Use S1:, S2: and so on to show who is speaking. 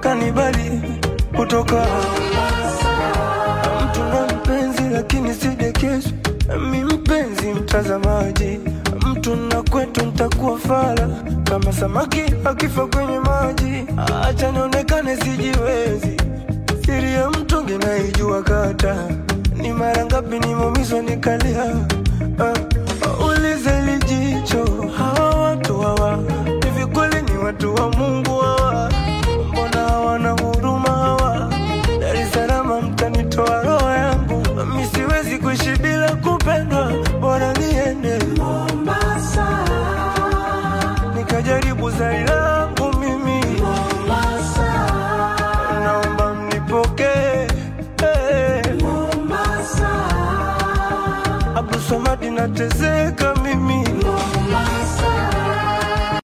S1: kanibali kutoka mtu na mpenzi lakini sidekesu mi mpenzi mtazamaji mtu na kwetu ntakuwa fala kama samaki akifa kwenye maji acha nionekane sijiwezi siri ya mtungi naijua kata ni mara ngapi nimeumizwa nikalia uh, ulize lijicho hawa watu hawa hivi kweli ni watu wa mungu hawa mbona hawana huruma hawa dar es salaam mtanitoa roho yangu mi siwezi kuishi bila kupendwa bora niende
S2: Mombasa,
S1: nikajaribu zari langu mimi
S2: Mombasa,
S1: naomba mnipokee hey.
S2: Mombasa,
S1: Abdulswamad nateseka